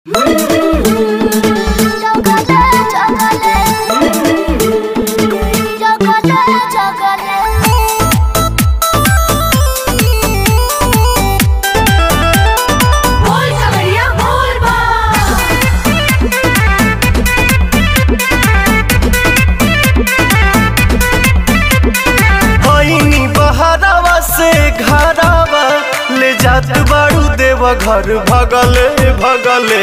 बोल कवरिया बोल बा होइनी बहरावा से घरावा ले जात बाड़ू देव घर भगले भगले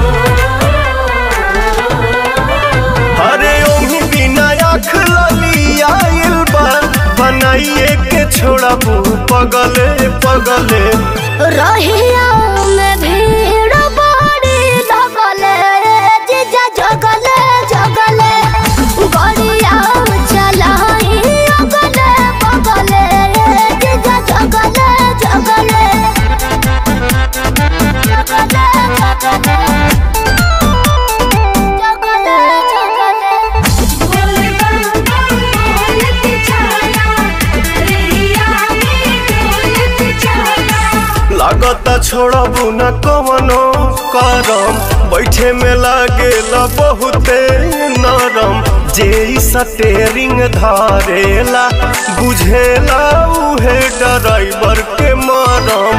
अरे ओही बिना आँख लगी आइल बा बनाइए के छोड़बू पगले पगले रहिया में भीड़ बड़ी लगले जीजा जगले जगले गड़िया चलाई अगले बगले जीजा जगले जगले जगले जगले जगले जगले बोल के चला रेहिया में बोल के चला लागता छोड़बू न कवनो करम बैठे में लागेला बहुते नरम जे इ स्टेरिंग धारेला बुझेला उहे ड्राइवर के मरम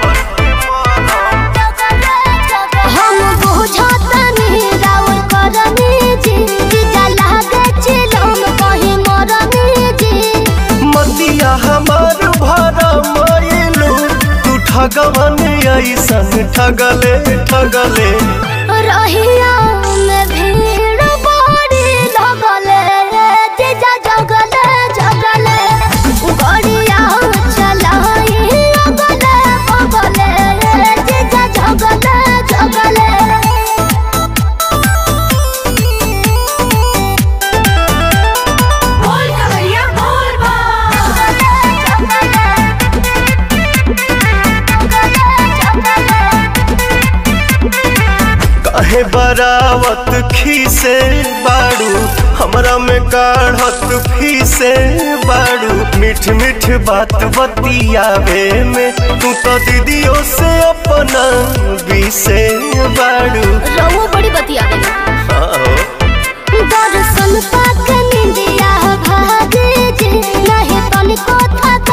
हम बुझतनी राउर करनी जी जीजा लागे चिलम कहीं मरनी जी मतिया हमार भरा मायलू तू ठगवन ऐसन ठगले ठगले रहिया में भीड़ बड़ी लगले जीजा जगले जगले गड़िया चलाई अगले बगले जीजा जगले जगले बोल कवरिया बोल बा काहे बरावत खीसे बाड़ू हमरा में काढ़त फीसे बाड़ू मीठ मीठ बात बतियावे में तू तो दीदियों से अपना बीसे बाड़ू रहुआ बड़ी बतिया देना आओ। दर्शन पाक निंदिया भागे जे नहीं तनिको थक